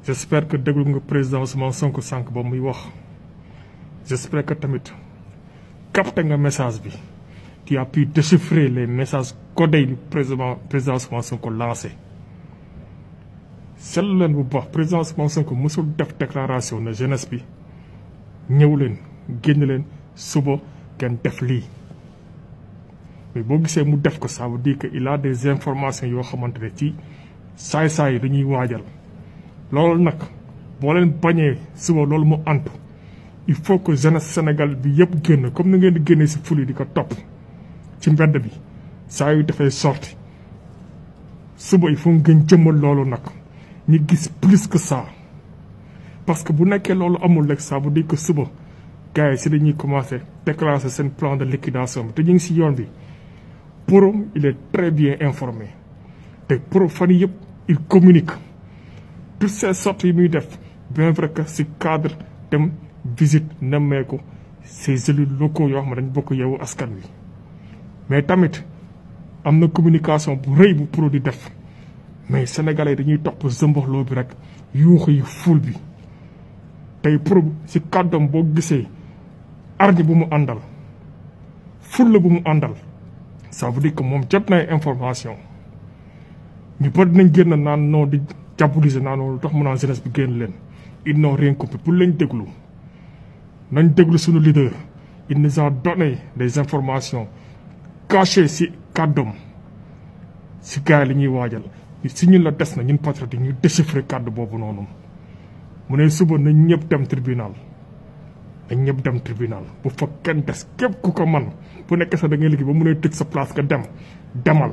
j'espère que déglu nga président Ousmane Sonko sànq ba muy wax j'espère que tamit capté nga message bi tu as pu déchiffrer les messages codés du président président Ousmane Sonko lancé seetlu leen bu baax président Ousmane Sonko mosul def déclaration ne jeunesse bi ñëw leen génn leen suba kenn def lii mais boo gisee mu def ko ça veut dire que il a des informations yoo xamante ne ci saay-saay yi dañuy waajal loolu nag boo leen bañee suba loolu mu antu il faut que jeunesse Sénégal bi yëpp génn comme ni ngeen di génnee si fuli di ko topp ci mbedd bi saa yu dafay sorti suba il faut ngeen jëmmal loolu nag ñu gis plus que ça parce que bu nekkee loolu amul rek ça veut dire que suba gars yi si dañuy commencer déclencher seen plan de liquidation bi te ñu ngi si yoon bi pour il est très bien informé te pour fan yëpp il communique toutes ces sorties yi muy def bien vrai que si cadre dem visite nemmeeku ces élus locaux yoo xam ne dañ bokk yeewu askan wi mais tamit am na communication bu rëy bu pro di def mais sénégalais dañuy topp zëmbaxloo bi rek yuuxu yi ful bi tey pro si kàddoom boo gisee arñi bu mu àndal fulla bu mu àndal ça veut dire que moom jot na information ñu bari dinañ génn naan noo di diaboliser naan lu tax mu naan jeunesse bi génn leen ils n'ont rien compris pour lañ déglu nañ déglu suñu leader il nous a donné des informations cachées si kàddoom si gars yi li ñuy waajal si ñun la des na ñun patriote yi ñu déchiffrer kàddu boobu noonu mu ne suba nañ ñëpp dem tribunal nañ ñëpp dem tribunal bu fa kenn des képp ku ko man bu nekk sax da ngay liggéey ba mun a tëj sa place nga dem demal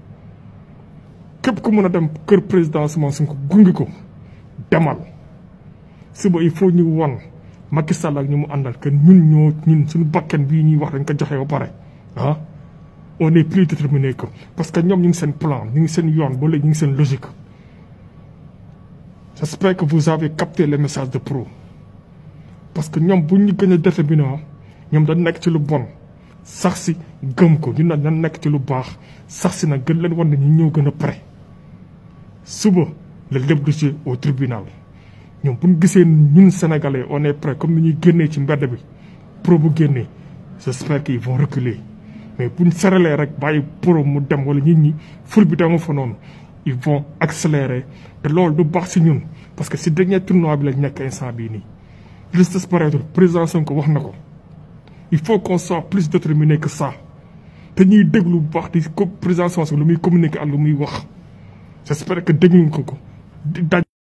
képp ku mën a dem kër président Ousmane Sonko gungi ko demal suba il faut ñu won Macky Sall ak ñu mu àndal que ñun ñoo ñun suñu bakken bii ñuy wax dañ ko joxe ba pare ah on est plus déterminé que parce que ñoom ñu ngi seen plan ñu ngi seen yoon ba léegi ñu ngi seen logique j'espère que vous avez capté les messages de pro parce que ñoom bu ñu gën a déterminé ñoom dañ nekk ci lu bon sax si gëm ko ñun nag dañ nekk ci lu baax sax si nag gën leen wan ne ñu ñëw gën a pare suba la lépp du ci au tribunal ñoom bu ñu gisee ñun sénégalais on est prêt comme ni ñuy génnee ci mbedd bi pro bu génnee j'espère qu'ils vont reculer mais bu ñu seralee rek bàyyi pro mu dem wala nit ñi ful bi dama fa noonu ils vont accélérer te loolu du baax si ñun parce que si dernier tournoi bi lañ nekk instant bii nii. juste pareil président Sonko wax na ko il faut qu'on soit plus déterminé que ça te ñuy déglu bu baax di ko président Sonko lu muy communiquer ak lu muy wax j'espère que dégluñ ko ko daj